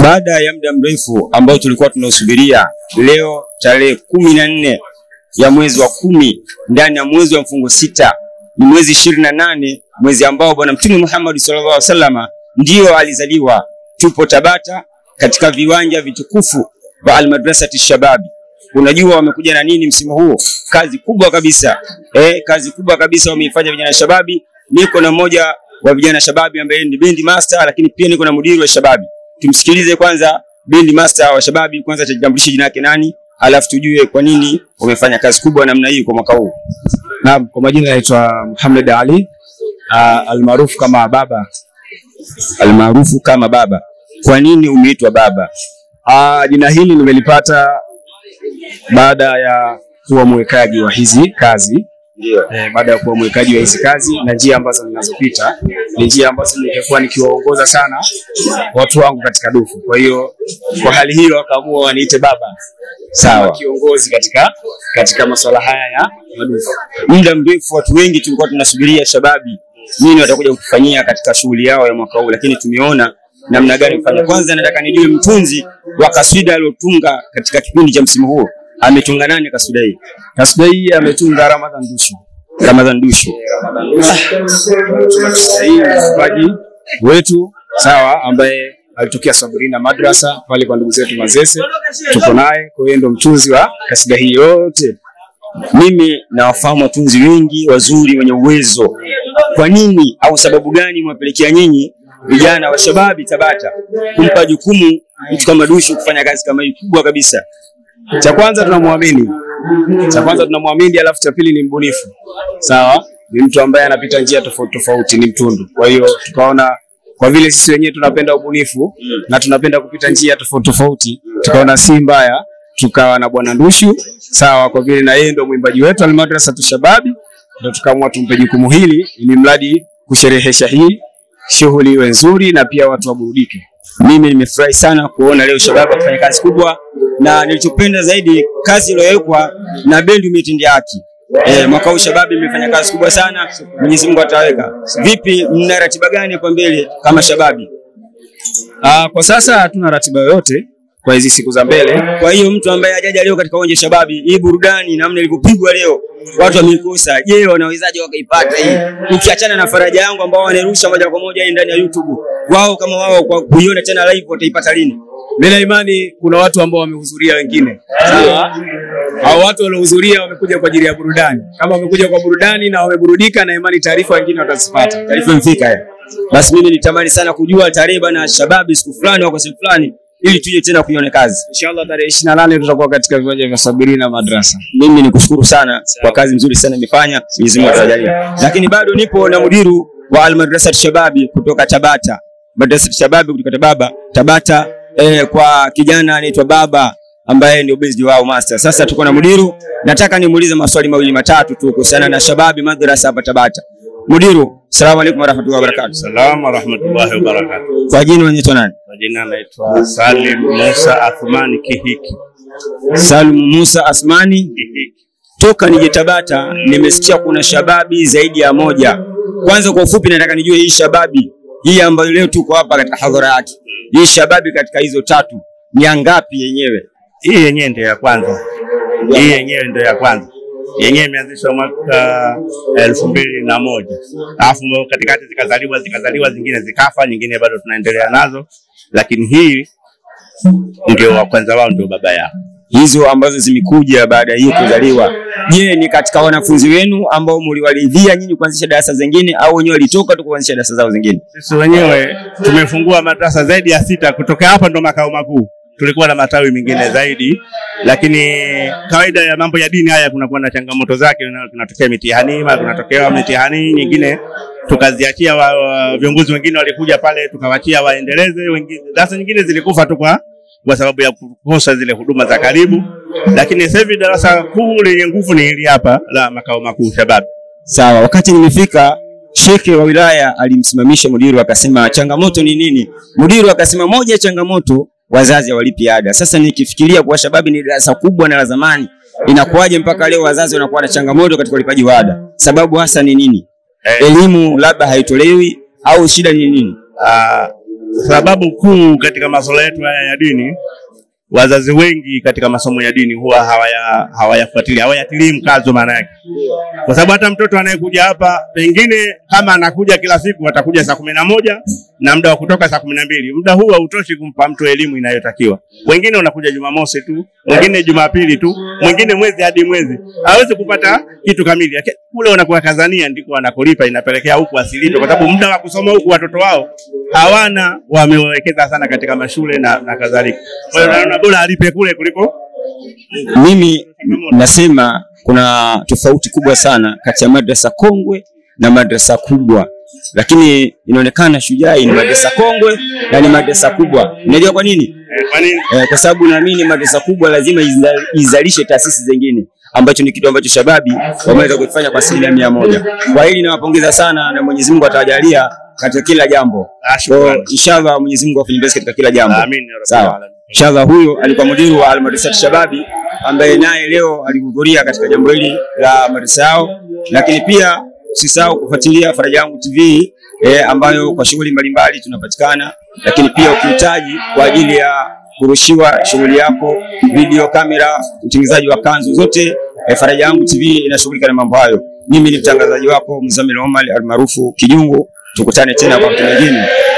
Baada ya muda mrefu ambao tulikuwa tunausubiria, leo tarehe kumi na nne ya mwezi wa kumi ndani ya mwezi wa mfungo sita ni mwezi ishirini na nane mwezi ambao Bwana Mtume Muhammad sallallahu alaihi wasallam ndio alizaliwa. Tupo Tabata katika viwanja vitukufu vya Almadrasati Shababi. Unajua wamekuja na nini msimu huu? Kazi kubwa kabisa eh, kazi kubwa kabisa wameifanya vijana shababi. Niko na mmoja wa vijana shababi ambaye ni bendi master, lakini pia niko na mudiri wa shababi. Tumsikilize kwanza bendi master wa shababi, kwanza atajitambulisha jina lake nani, alafu tujue kwa nini wamefanya kazi kubwa namna hii kwa mwaka huu. Naam, kwa majina naitwa Muhammad Ali uh, almaarufu kama Baba. Almaarufu kama Baba. Kwa nini umeitwa Baba? Uh, jina hili nimelipata baada ya kuwa mwekaji wa hizi kazi Ndio. eh, baada ya kuwa mwekaji wa hizi kazi na njia ambazo ninazopita ni njia ambazo ningekuwa nikiwaongoza sana watu wangu katika dufu. Kwa hiyo kwa hali hiyo wakaamua waniite baba, Sawa. kama kiongozi katika katika masuala haya ya madufu. muda mrefu watu wengi tulikuwa tunasubiria shababi nini watakuja kutufanyia katika shughuli yao ya mwaka huu, lakini tumeona namna gani kufanya. Kwanza nataka nijue mtunzi wa kaswida aliotunga katika kipindi cha msimu huu ametunga nani kaswida hii? Kasida hii ametunga Ramadhan Dushu. Ramadhan Dushu. hii mfugaji wetu sawa, ambaye alitokea Sabrina Madrasa pale kwa ndugu zetu Mazese, tuko naye. Kwa hiyo ndo mtunzi wa kasida hii yote. Mimi nawafahamu watunzi wengi wazuri wenye uwezo. Kwa nini au sababu gani mwapelekea nyinyi vijana wa shababi Tabata kumpa jukumu mtu kama Dushu kufanya kazi kama hii kubwa kabisa? Cha kwanza tunamwamini, cha kwanza tunamwamini, alafu cha pili ni mbunifu, sawa, ni mtu ambaye anapita njia tofauti tofauti, ni mtundu. Kwa hiyo tukaona kwa vile sisi wenyewe tunapenda ubunifu na tunapenda kupita njia tofauti tofauti, tukaona si mbaya tukawa na bwana Ndushu, sawa, kwa vile na yeye ndo mwimbaji wetu Almadrasa Tushababi, ndo tukaamua tumpe jukumu hili ili mradi kusherehesha hii shughuli iwe nzuri na pia watu waburudike. Mimi nimefurahi sana kuona leo Shabab wakifanya kazi kubwa, na nilichopenda zaidi kazi iliyowekwa na bendi umetendea haki. Eh, mwaka huu Shabab imefanya kazi kubwa sana, Mwenyezi Mungu ataweka. Vipi, mna ratiba gani hapa mbele kama Shababi? Ah, kwa sasa hatuna ratiba yoyote kwa hizi siku za mbele. Kwa hiyo mtu ambaye hajaja leo katika uwanja Shababi, hii burudani namna ilivyopigwa leo, watu wameikosa. Je, wanawezaje wakaipata hii? Ukiachana na faraja yangu ambao wanairusha moja kwa moja hii ndani ya YouTube, wao kama wao kwa kuiona tena live wataipata lini? Mimi na imani kuna watu ambao wamehudhuria wengine. Sawa? Hao watu waliohudhuria wamekuja kwa ajili ya burudani. Kama wamekuja kwa burudani na wameburudika, na imani taarifa wengine watazipata. taarifa imefika ya. Basi mimi nitamani sana kujua tarehe bana Shababi siku fulani au kwa siku fulani ili tuje tena kuione kazi. Inshallah tarehe 28 tutakuwa katika viwanja vya Sabirina Madrasa. Mimi nikushukuru sana kwa kazi nzuri sana imefanya, Mwenyezi Mungu atajalia. Lakini bado nipo na mudiru wa Almadrasat Shababi kutoka Tabata. Madrasat Shababi kutoka Tababa, Tabata eh, kwa kijana anaitwa Baba ambaye ndio bezi wao master. Sasa tuko na mudiru, nataka nimuulize maswali mawili matatu tu kuhusiana na Shababi Madrasa hapa Tabata. Mudiru, salamu alaykum warahmatullahi wabarakatuh. Salamu warahmatullahi wabarakatuh. Kwa jina unaitwa nani? Kwa jina naitwa Salim Musa Athmani Kihiki. Salum Musa Asmani. Kihiki. Toka nije Tabata nimesikia kuna shababi zaidi ya moja. Kwanza kwa ufupi, nataka nijue hii shababi hii ambayo leo tuko hapa katika hadhara yake, hii shababi katika hizo tatu ni ya ngapi yenyewe? Hii yenyewe ndio ya kwanza. Hii yenyewe ndio ya kwanza. Yenyewe imeanzishwa mwaka elfu mbili na moja alafu katikati zikazaliwa zikazaliwa zingine zikafa, nyingine bado tunaendelea nazo, lakini hii ndio wa kwanza wao, ndio baba yao. Hizo ambazo zimekuja baada ya hii kuzaliwa, je, ni katika wanafunzi wenu ambao mliwaridhia nyinyi kuanzisha darasa zingine au wenyewe walitoka tu kuanzisha darasa zao zingine? Sisi wenyewe tumefungua madrasa zaidi ya sita kutoka hapa, ndo makao makuu. Tulikuwa na matawi mengine zaidi, lakini kawaida ya mambo ya dini haya kunakuwa na changamoto zake, na kunatokea mitihani, ma kunatokea mitihani nyingine tukaziachia wa, wa, viongozi wengine walikuja pale tukawachia waendeleze, wengine darasa nyingine zilikufa tu kwa kwa sababu ya kukosa zile huduma za karibu, lakini sasa hivi darasa kuu lenye nguvu ni hili hapa la makao makuu Shababi. Sawa, wakati nimefika shekhe wa wilaya alimsimamisha mudiru akasema changamoto ni nini? Mudiru akasema moja ya changamoto wazazi hawalipi ada. Sasa nikifikiria kwa shababi ni darasa kubwa na la zamani, inakuwaje mpaka leo wazazi wanakuwa na changamoto katika ulipaji wa ada? Sababu hasa ni nini? Eh, Elimu labda haitolewi au shida ni nini? Ah, sababu kuu katika masuala yetu haya ya dini, wazazi wengi katika masomo ya dini huwa hawaya hawayafuatilia hawayatilii mkazo maana yake, kwa sababu hata mtoto anayekuja hapa pengine kama anakuja kila siku atakuja saa kumi na moja na muda wa kutoka saa kumi na mbili muda huu hautoshi kumpa mtu elimu inayotakiwa. Wengine unakuja Jumamosi tu, wengine Jumapili tu, mwingine mwezi hadi mwezi, hawezi kupata kitu kamili. Yake- Kule wanakuwa kazania ndiko wanakolipa, inapelekea huku asilipe, kwa sababu muda wa kusoma huku watoto wao hawana, wamewekeza sana katika mashule na, na kadhalika. Kwa hiyo naona bora alipe kule kuliko Mimi nasema kuna tofauti kubwa sana kati ya madrasa kongwe na madrasa kubwa, lakini inaonekana Shujaa ni madrasa kongwe na ni madrasa kubwa. Unajua kwa nini? eh, kwa nini Eh, kwa sababu naamini madrasa kubwa lazima iza- izalishe taasisi zingine ambacho ni kitu ambacho shababi wameweza kufanya kwa asilimia mia moja. Kwa hili nawapongeza sana na Mwenyezi Mungu atawajalia katika kila jambo. Ah, Kwa shukrani. inshallah Mwenyezi Mungu afanye basi katika kila jambo. Amin ya Rabbal Sawa. Alamin. Inshallah huyo alikuwa mudiri wa Almadrasat Shababi ambaye naye leo alihudhuria katika jambo hili la madrasa yao, lakini pia usisahau kufuatilia Faraja Yangu TV eh, ambayo kwa shughuli mbalimbali tunapatikana, lakini pia ukihitaji kwa ajili ya kurushiwa shughuli yako, video, kamera, utengenezaji wa kanzu zote, eh, Faraja Yangu TV inashughulika na mambo hayo. Mimi ni mtangazaji wako Mzamil Omar almaarufu Kijungu. Tukutane tena kwa wakati mwingine.